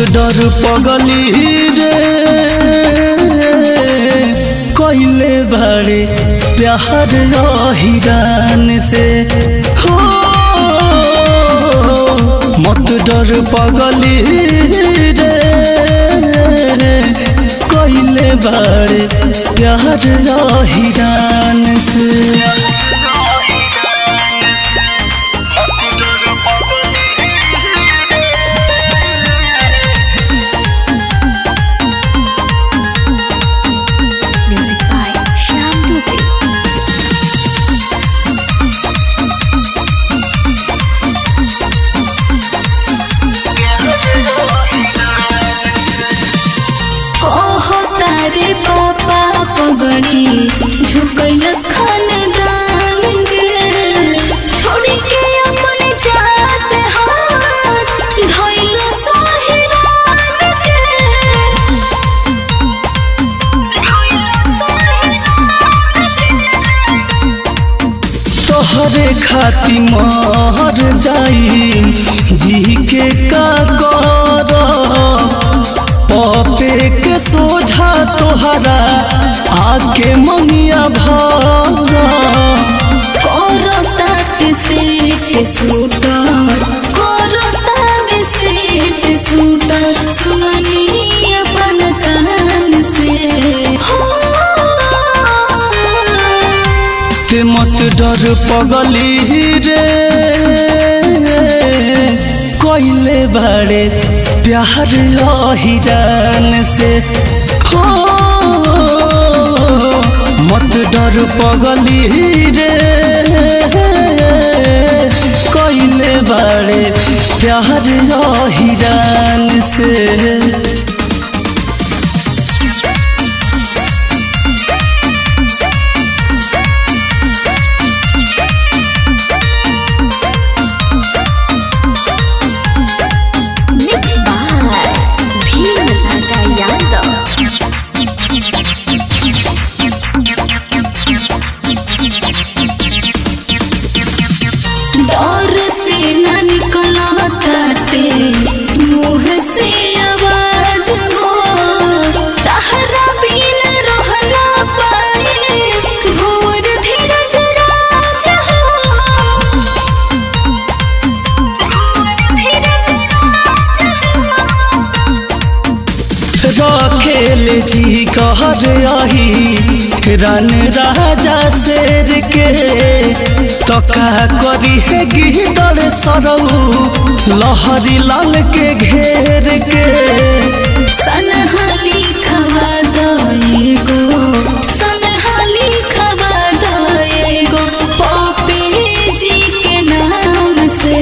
डर पगली रे कइले बारे प्यार हिरान से हो मत डर पगली रे कइले बारे प्यार हिरान से Music by Shyam Dubey. कहो तारे पापा पगड़ी झुकैलस खानदान गे छोड़ी के अपन जात हाथ धइल साहिरान के तोहरे खाती मर जाई जी के का कर पपे के सोझा तोहरा आके मंगिया भर करता के सेट सूटर करता के सेट सूटर सुननी अपन कान से हो ते मत डर पगली रे कइले बारे प्यार हिरान से हो मत डर पगली रे कइले बारे प्यार हिरान से Mixed by Bhim Raja Yadav. डर से न निकला ताटे मुंह से आवाज हो तहरा बिन रह ना पाए घोर धीरज राज हो रखेल जी कहर आही रन राजा शेर के तका करी है गिदड़ सरऊ लहरी लाल के घेर के सनहाली खवा दएगो सनहाली खवा दएगो पपे जी के नाम से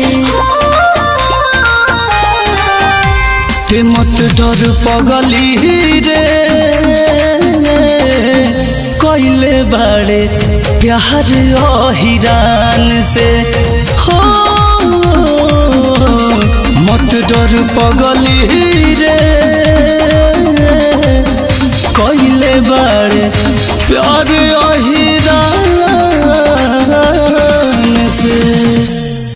ते मत डर पगली रे कइले बारे प्यार हिरान से हो मत डर पगली रे कइले बारे प्यार अही